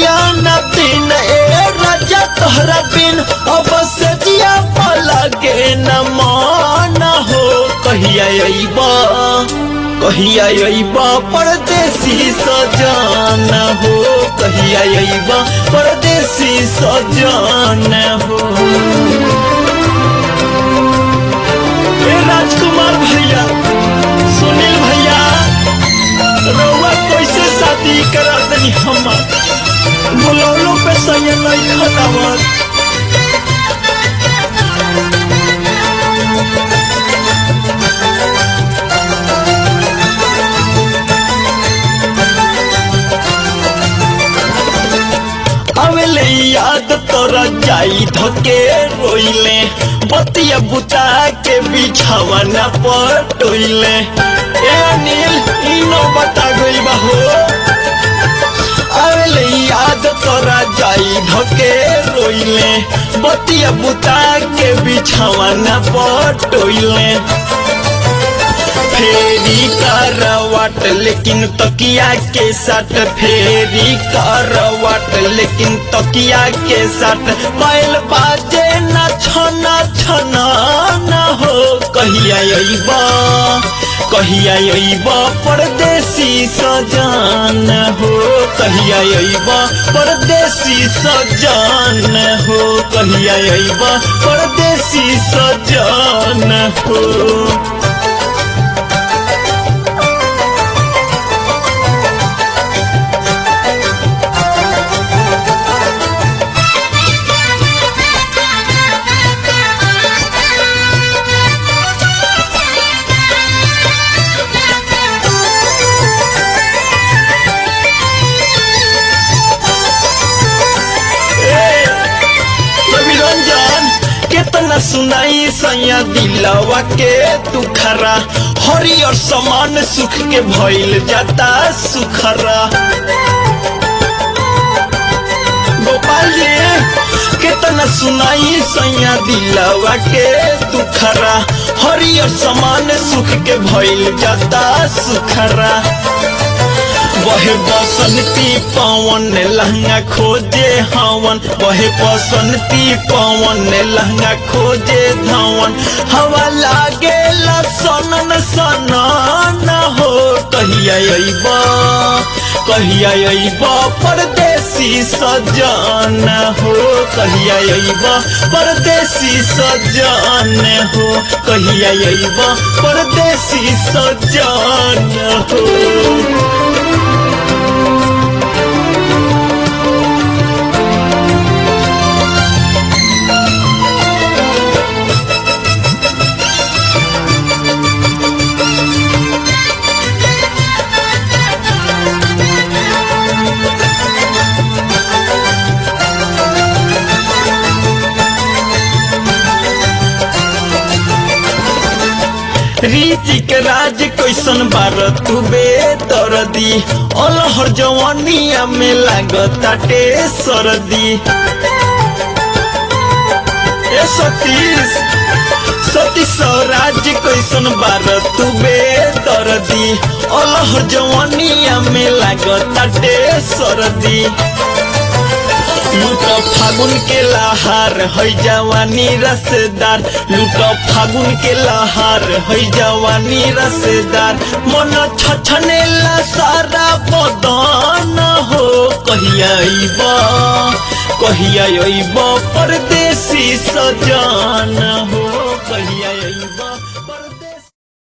रतिया न दिन ए राजा तोहरा बिन अब से जिया लगे न मान हो कहिया अइबा कहिया अइबा परदेसी सजान हो कहिया अइबा परदेसी सजान हो ए राजकुमार भैया सुनील भैया रउआ कैसे शादी करा दनी हमार बुलौलो पे सही नहीं खटावत अवेले याद तोरा जाई धके रोइले बतिया बुता के बिछावा न पटोइले ए अनिल इनो बता गइल बा हो अवेले याद तोरा जाई धके रोइले बतिया बुता के बिछावा न पटोइले फेरी करवाट लेकिन तकिया के साथ फेरी करवाट लेकिन तकिया के साथ बैल बाजे न छना छना न हो कहिया अइबा कहिया अइबा परदेसी सजान हो कहिया अइबा परदेसी सजान हो कहिया अइबा परदेसी सजान हो रंजन कितना सुनाई सैया दिलवा के दुखरा हरियर समान सुख के भइल जाता सुखरा गोपाल जी कितना सुनाई सैया दिलवा के दुखरा हरियर समान सुख के भइल जाता सुखरा वहे बसंती पवन लहंगा खोजे हवन वहे बसंती पवन लहंगा खोजे धवन हवा लागे सनन सनन हो कहिया अइबा कहिया अइबा परदेसी सजान हो कहिया अइबा परदेसी सजान हो कहिया अइबा परदेसी सजान हो रीति के राज कैसन बार तू बेदर्दी अलहर जवानिया में लागताटे सरदी ए सतीश सती स्वराज कैसन बार तू बेदर्दी अलहर जवानिया में लागताटे सरदी लूट फागुन के लहार है जवानी रसदार लूट फागुन के लहार है जवानी रसदार मन छछनेला सारा बदन हो कहिया अइबा कहिया अइबा परदेसी सजान हो कहिया